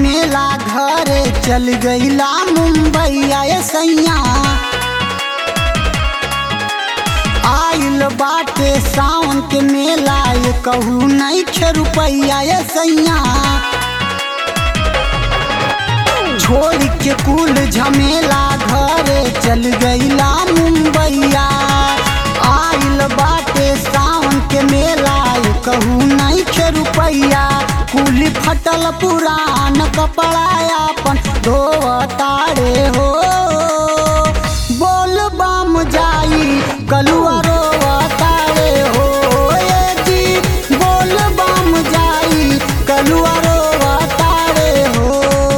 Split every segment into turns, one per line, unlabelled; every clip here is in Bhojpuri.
झमेला घरे चल गईला मुंबई आए सैया आइल बाटे सावन के मेला ये कहू नहीं खे रुपैया ये सैया छोड़ के कुल झमेला घरे चल गईला मुंबईया आइल बाटे सावन के मेला ये कहू नहीं खे रुपैया कुली फटल पुरान कपड़ा अपन धोतारे हो बोल बम जाई कलुआ रोतारे हो ए जी बोल बम जाई कलुआ रोतारे हो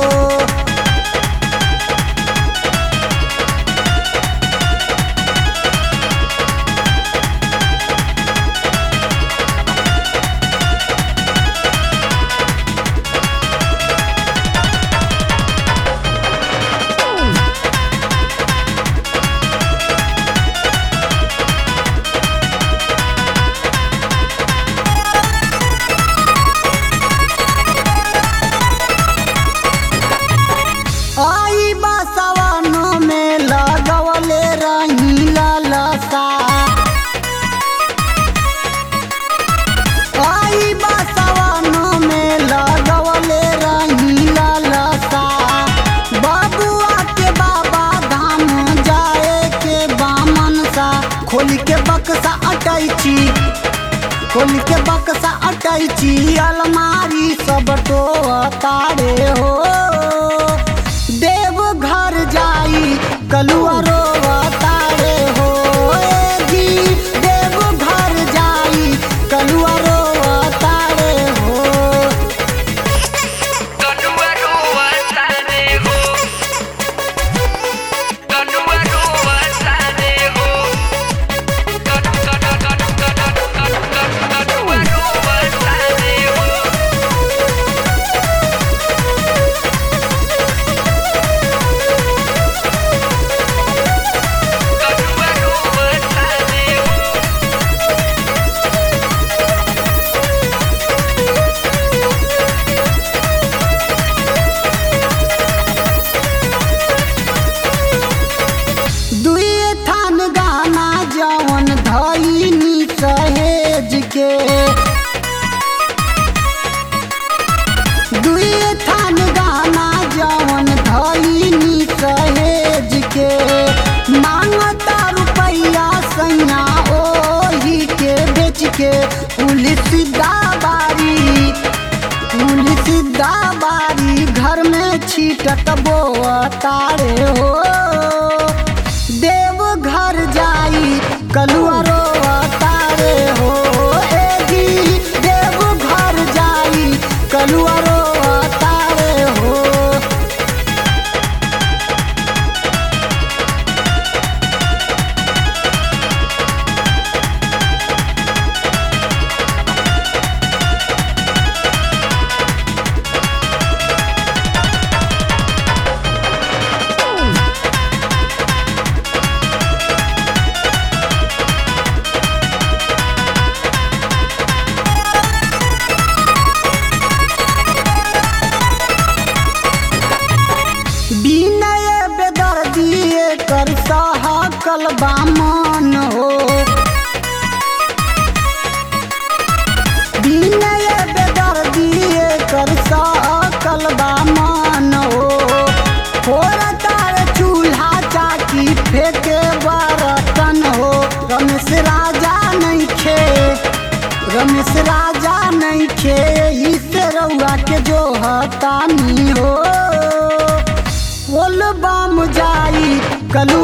आई बसवनो में लगवले रही ललसा आई बसवनो में लगवले रही ललसा बबुआ के बाबा धाम जाए के बामन सा खोल के बक्सा अटैची खोल के बक्सा अटैची अलमारी सब तो तारे हो देव घर जाई कलुआ रो तारे हो ए जी देव घर जाई कलुआ रो तारे हो
Kedua dua saneho Kedua dua saneho Kedua dua saneho Kedua dua saneho
दुई थान गाना जवन धैनी सहेज के दुई थान गाना जवन धैनी सहेज के मांगता रुपैया सैया ओही के बेच के पुलिस दाबारी पुलिस दाबारी घर में छीटत बो तारे हो देव घर जाई कलुआ रो तारे हो ए जी देव घर जाई कलुआ रो तारे हो विनय बेदर्दिए कर सहकल बामन हो विनय बेदर्दिए कर सहकल बामन हो फोर तार चूल्हा चाकी फेंके बर्तन हो रमेश राजा नहीं खे रमेश राजा नहीं खे इसे रउआ के जो हतानी हो बोल बम जाई कलू